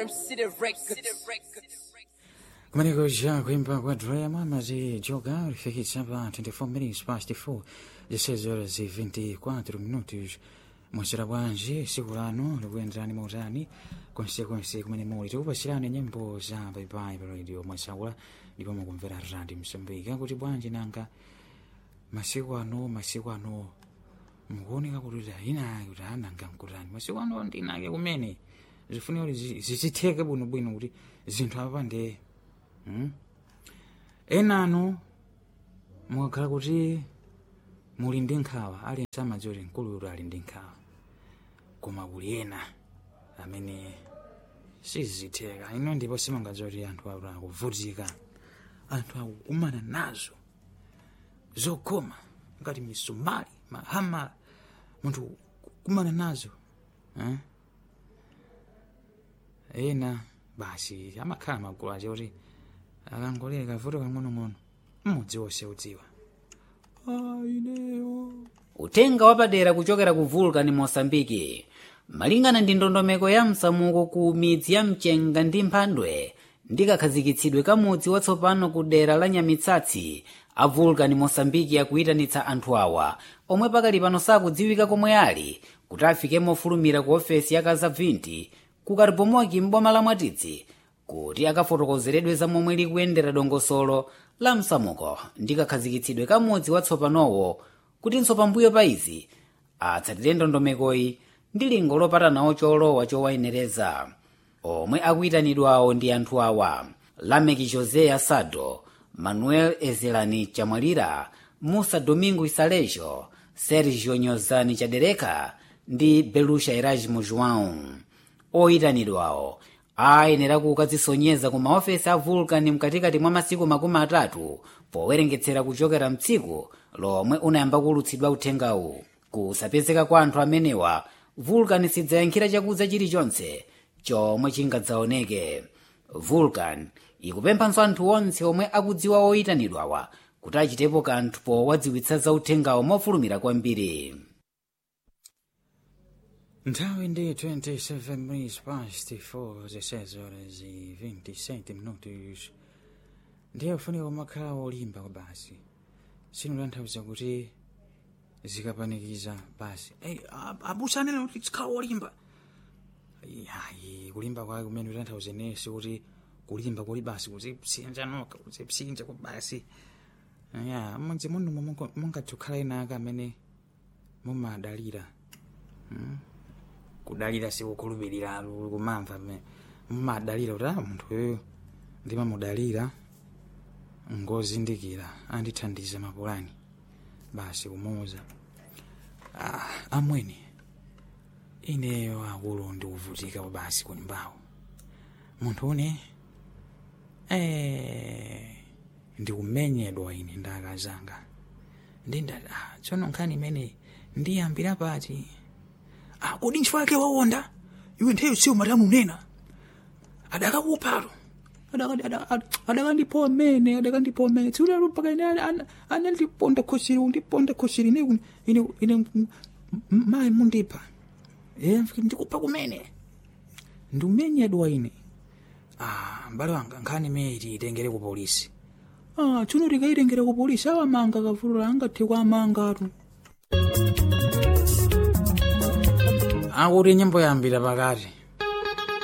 Rim City Records. kumeneko ja kuimba kwa drama mazi joga lifikisa pa 24 minutes past 4 16 horas e 24 minutos mwasira bwanji siku lano likuyenderani mautani konsekonse kumene muli tikupasirani nyimbo za baibai pa radio mwasaula ndipo mukumvera radio msambika kuti bwanji nanga masiku ano masiku ano mukuoneka kuti inake kuti ananga mkutani masiku ano ndinake kumene zifunika kuti zi- zizitheke bwinobwino kuti zinthu apa ndiye Hmm? enano mukakhala kuti muli ndi nkhawa aliyense amadziwa kuti mkuluyo ali ndi nkhawa koma kuli ena amene sizitheka ino ndipo simungadziwa kuti anthu awo akuvutika anthu akukumana nazo zokoma ngati misumali mahamala munthu kukumana nazo eh? ena basi amakhala magulu ache kuti akangoleka vuto kang'onong'ono mmudzi wonse udziwa aineyo utenga wapadera kuchokera ku vulcan mosambiki malingana ndi ndondomeko ya msamuko ku midzi ya mchenga ndi mphandwe ndi kakhazikitsidwe ka mudzi watsopano ku dera la nyamitsatsi a vulcan mosambiki akuyitanitsa anthu awa omwe pakali pano sakudziwika komwe ali kuti afike mofulumira ku ofesi ya kazabvinti ku karibomoki m'boma la mwatidzi kuti akafotokozeredwe za momwe likuyendera dongosolo la msamuko ndi kakhazikitsidwe ka mudzi watsopanowo kutinso pambuyo pa izi atsatire ndondomekoyi ndi lingo lopatanawo cholowa chowayenereza omwe akuyitanidwawo ndi anthu awa lameki josé asado manuel ezelani chamwalira musa domingo isalejo sergio nyozani chadereka ndi belusha erasmo joão oyitanidwawo ayenera kukadzisonyeza ku maofesi a vulcan mkatikati mwa masiku makumi atatu powerengetsera kuchokera mtsiku lomwe unayamba kulutsidwa uthengawu kusapezeka kwa anthu amenewa vulcan sidzayankhira chakudza chilichonse chomwe chingadzaoneke vulcan ikupemphanso anthu onse omwe akudziwa oyitanidwawa kuti achitepo kanthu powadziwitsa za uthengawo mofulumira kwambiri nthawi ndi 27 minutes past 4 zisez horas e 27 minutos ndiye ufunika kumakhala wolimba kwa basi sinutanthauza kuti zikapanikiza basi hey, abusanene kuti zikhala wolimba ayi kulimba kwake kumene utanthauze nesi kuti kulimba kuli basi kuzipsinja noka kuzipsinja kwa basi ya mudzi muno mungathe kukhala inaka amene mumadalira kudalira sikukhulupirira kumamva me mumadalira kuti ah munthu uyu ndimamudalira ngozindikira andithandiza mapulani basi kumuuza ah, amwene ineyo akulu ndikuvutika basi kunyumbawo munthu une eh, ndikumenyedwa ine ndakazanga ndinda ah, tsono nkhani imene ndiyambira pati ah, kodi ntchito yake wawonda iwe nthawi sio matamu nena adakakuphato adakandipoa mene adakandipoa mene tsiulero mpaka ine anandiponda khosiri undiponda khosiri ine ine ine mayi mundipha ndikupha kumene ndiumenyedwa ine ah, mbale wanga nkhani imene tiyitengere ku polisi ah, tsono tikayitengere ku polisi awamanga kavulula angathe kuamangatu akuti nyimbo yambira pakati